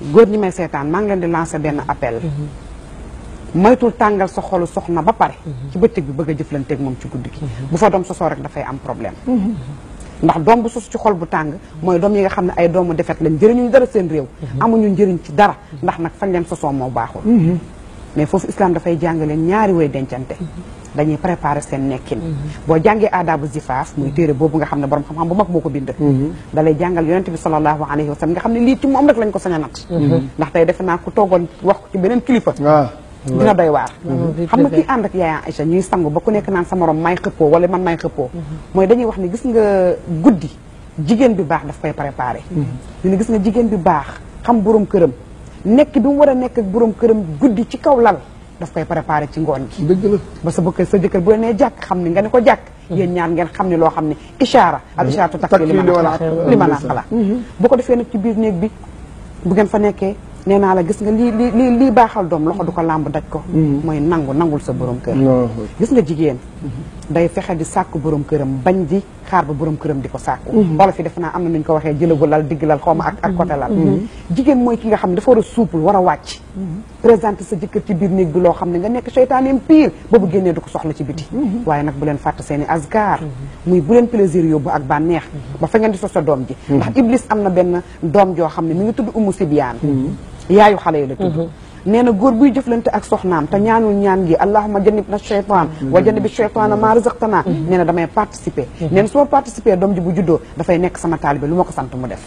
góor ñi may seetaan maa ngi leen di lancer benn appel moytul tàngal sa xolu soxna ba pare ci bëccëg bi bëgg a jëflanteeg moom ci guddi gi bu fa doom sosoo rek dafay am problème ndax doom bu sos ci xol bu tàng mooy doom yi nga xam ne ay doomu defet lañ njëriñuñu dara seen réew amuñu njëriñ ci dara ndax nag fañ leen sosoo moo baaxul mais foofu islam dafay jàngale ñaari way dencante dañuy préparer seen nekkin boo jàngee aadabu zifaaf muy téere boobu nga xam ne borom xam-xam bu mag boo ko bind da lay jàngal yonente bi sallallahu alayhi wa sallam nga xam ne lii ci moom rek lañ ko sañ a nat ndax tey defe naa ku toogoon wax ko ci beneen kilifa dina doy waar xam nga kii ànd ak yaaya Aïcha ñuy sangu ba ku nekk naan sa morom may xëppoo wala man may xëppoo mooy dañuy wax ne gis nga guddi jigéen bi baax daf koy préparé ñu ne gis nga jigéen bi baax xam borom këram nekk bi mu war a nekk ak borom këram guddi ci kaw lal daf koy préparé ci ngoon gi dëgg la ba sa bëkk sa jëkkër bu la nee jàkk xam ni nga ne ko jàkk yéen ñaar ngeen xam ne loo xam ne ishaara al ishaaratu takfi li man li man xala bu ko defee nag ci biir néeg bi bu ngeen fa nekkee nee naa la gis nga lii lii lii lii baaxal doom loxo du ko làmb daj ko mooy nangu nangul sa borom kër gis nga jigéen day fexe di sàkku borom këram bañ di xaar ba borom këram di ko sàkku wala fi defe naa am na nuñ ko waxee jëlagu lal digg lal xaw ma ak ak côté lal jigéen mooy ki nga xam ne dafa war a souple war a wàcc présenté sa jëkkër ci biir néeg bi loo xam ne nga nekk seytaaneem pire boobu génnee du ko soxla ci biti waaye nag bu leen fàtte seen i asgar muy bu leen plaisir yóbbu ak bànneex ba fa ngeen di sos sa doom ji ndax iblis am na benn doom joo xam ne mi ngi tudd umu sibyaan yaayu xale yi la tudd nee na góor buy jëflante ak soxnaam te ñaanul ñaan gi allahuma jannib na cheytaan wa jannibi cheytaana maa razaqtana nee na damay participer nee na su ma participer doom ji bu juddoo dafay nekk sama taalibe lu ma ko sant mu def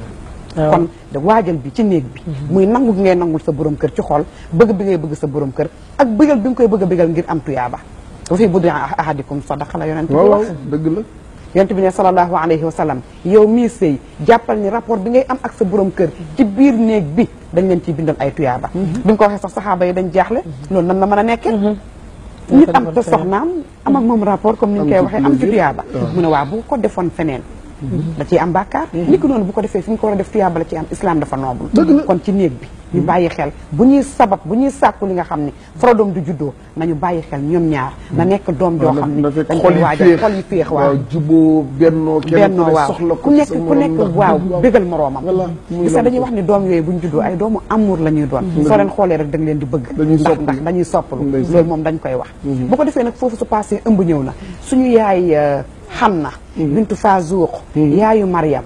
kon de waajal bi ci néeg bi muy nangu gi ngay nangul sa borom kër ci xol bëgg bi ngay bëgg sa borom kër ak bëggal bi nga koy bëgg a bëggal ngir am tuyaaba wa fi buddi ahadikum sadaqa la yonent bi wax dëgg la yonent bi ne sallallahu alayhi wa sallam yow mii sëy jàppal ni rapport bi ngay am ak sa borom kër ci biir néeg bi dañ leen ciy bindal ay tuyaaba bi nga ko waxee sax saxaaba yi dañ jaaxle loolu nan la mën a nekkee nit am te soxnaam am ak moom rapport comme ni ñu koy waxee am ci tuyaaba mu ne waa bu ko defoon feneen da ciy am bàkkaar ni ko noonu bu ko defee fi ñu ko war a def tuyaaba la ci am islam dafa noobul kon ci néeg bi ñu bàyyi xel bu ñuy sabab bu ñuy sàkku li nga xam ne fara doom du juddoo nañu bàyyi xel ñoom ñaar na nekk doom joo xam ne dañ koy waajal xol yi féex waaw juboo bennoo bennoo waaw ku nekk ku nekk waaw bégal moroomam gis nga dañuy wax ni doom yooyu bu ñu juddoo ay doomu amour la ñuy doon soo leen xoolee rek da nga leen di bëgg ndax ndax dañuy soppalu loolu moom dañ koy wax bu ko defee nag foofu su passé ëmb ñëw na suñu yaay Xanna bintu Fazuuq yaayu Mariam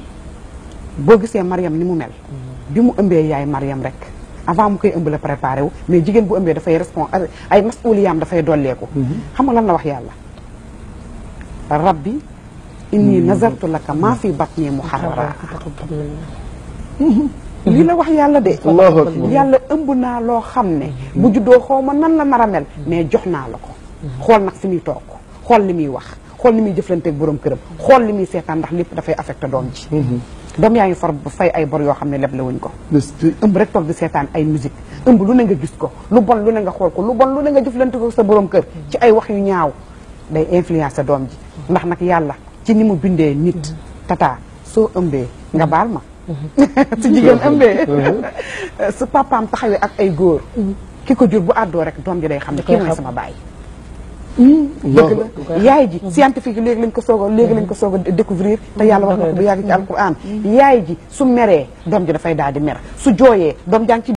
boo gisee Mariam ni mu mel bi mu ëmbee yaay Mariam rek avant mu koy ëmb la préparé wu mais jigéen bu ëmbee dafay respon ay masuliyaam dafay dolleeku xam nga lan la wax yàlla rabbi inni nazartu laka maa fi batni muharrara lii la wax yàlla de yàlla ëmb naa loo xam ne bu juddoo xaw ma nan la nar a mel mais jox naa la ko xool nag fi muy toog xool li muy wax xool li muy jëflanteeg borom këram xool li muy seetaan ndax lépp dafay affecté doom ji doom yaa ngi far fay ay bor yoo xam ne leble wuñ ko ëmb rek toog di seetaan ay musique ëmb lu ne nga gis ko lu bon lu ne nga xool ko lu bon lu ne nga jëflante ko sa borom kër ci ay wax yu ñaaw day influencer doom ji ndax nag yàlla ci ni mu bindee nit tata soo ëmbee nga baal ma su jigéen ëmbee su papaam taxawee ak ay góor ki ko jur bu àddoo rek doom ji day xam ne kii mooy sama baay dëgg la yaay ji scientifique léegi lañ ko soog a léegi lañ ko soog a découvrir te yàlla wax na ko bu yàgg ci alquran yaay ji su meree doom ji dafay daal di mer su jooyee doom jàng ci